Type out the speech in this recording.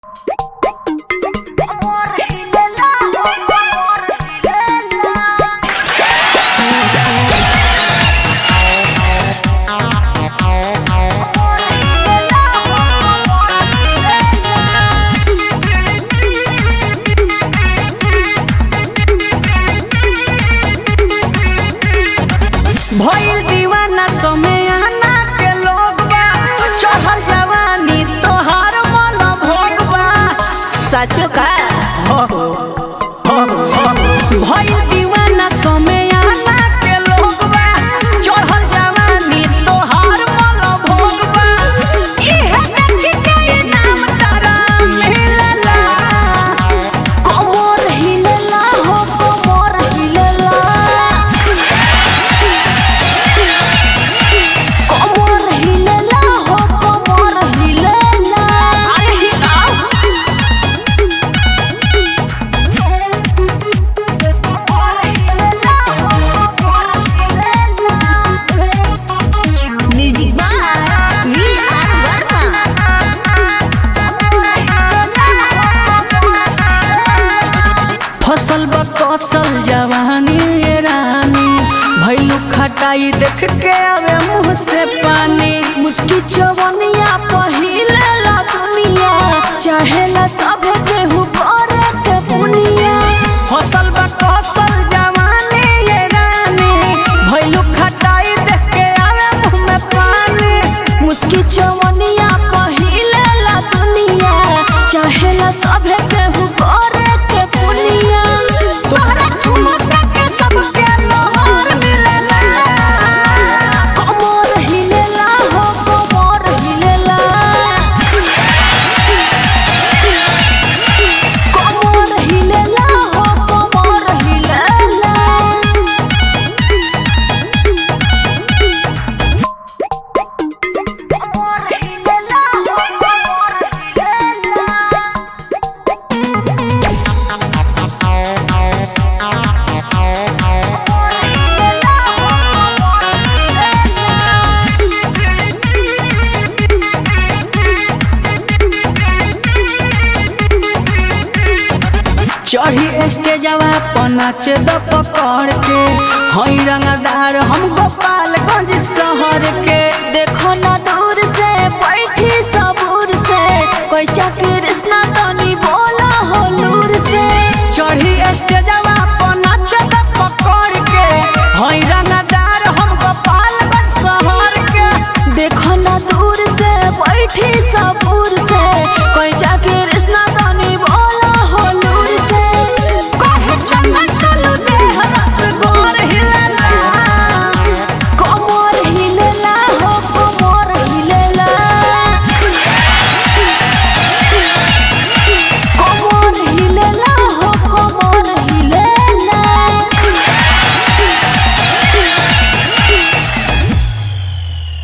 भइल दीवाना समयाना के लोग बा चढ़ल जवानी तोहार मन भोगबा साचो का भइल दीवाना समयाना के लोग बा चढ़ल जवानी तोहार मन भोगबा इहे देखी के नाम तारा मिलला कोमोर हिलेला हो कोमोर हिलेला कोमोर हिलेला हो कोमोर हिलेला अरे हिलाओ music by V R Verma फसल बा कौशल जवानी ये रानी भैलू खटाई देख के आवे मुंह से पानी मुस्की चवनिया पहिले ला दुनिया चाहेला सब केहू करे के पुनिया फसल बा कौशल जवानी ये रानी भैलू खटाई देख के आवे मुंह में पानी मुस्की चवनिया पहिले ला दुनिया चाहेला सब केहू करे के पुनिया तोहरा ठुमका के सबके लोहर मिलेला कोमोर हिलेला हो कोमोर हिलेला कोमोर हिलेला हो कोमोर हिलेला चढ़ी स्टेजवा पर नाच द पकड़ के हई रंगदार हम गोपालगंज शहर के देखो ना दूर से बैठी सबूर से कोई कृष्णा तनी बोला हो लूर से चढ़ी स्टेजवा